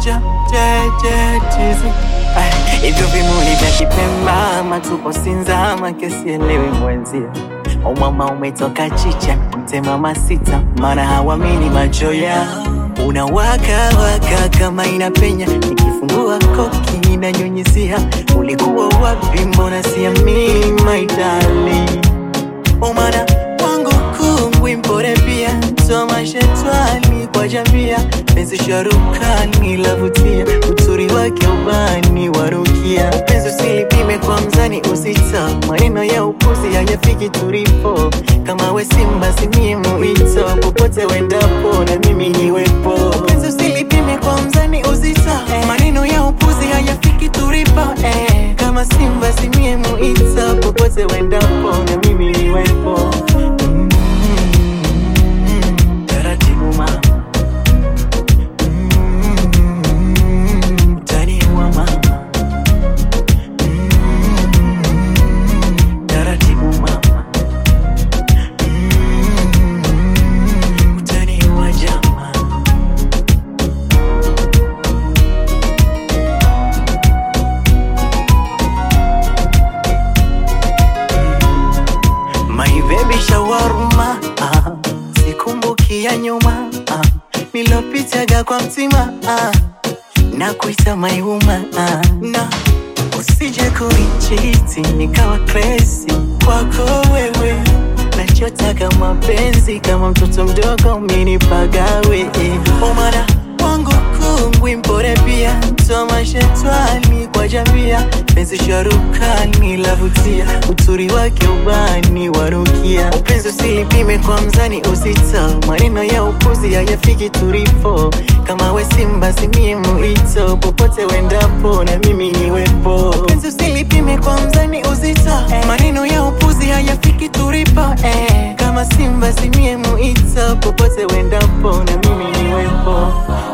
moja tetezi hivyo vimuli vya Kipemba matupo Sinzama kesielewi mwenzia umama umetoka chicha mtemama sita maana hawamini macho yao unawaka waka kama inapenya nikifungua koki inanyunyizia ulikuwa wapi mbona siamini my darling umana wangu kungwi mpore pia soma shetwani kwa jamia penzi sharukani lavutia uturi wake ubani warukia penzi usilipime kwa mzani usita maneno ya upuzi hayafiki tulipo kama we simba simie muito popote wendapo na mimi niwepo penzi usilipime kwa mzani uzita maneno ya upuzi hayafiki tulipo eh. kama simba simie muito popote wendapo na mimi niwepo mm. Taratibu mama Mm, utaniua mama Mm, taratibu mama Mm, utaniua jamaa My baby shawarma ah, sikumbuki ya nyuma ah, nilopitaga kwa mtima ah, na kuita maiuma ah, na usije kunichiti nikawa crazy kwako wewe nachotaka mapenzi kama mtoto mdogo minipagawe eh. omana wangu kungwi mpore pia soma shetwani kwa jamia penzi sharukani lavutia uturi wake ubani warukia upenzi usilipime kwa mzani usita maneno ya upuzi hayafiki tulipo kama we simba simie muito popote wendapo na mimi niwepo upenzi usilipime kwa mzani uzita maneno ya upuzi hayafiki tulipo eh. kama simba simie muito popote wendapo na mimi niwepo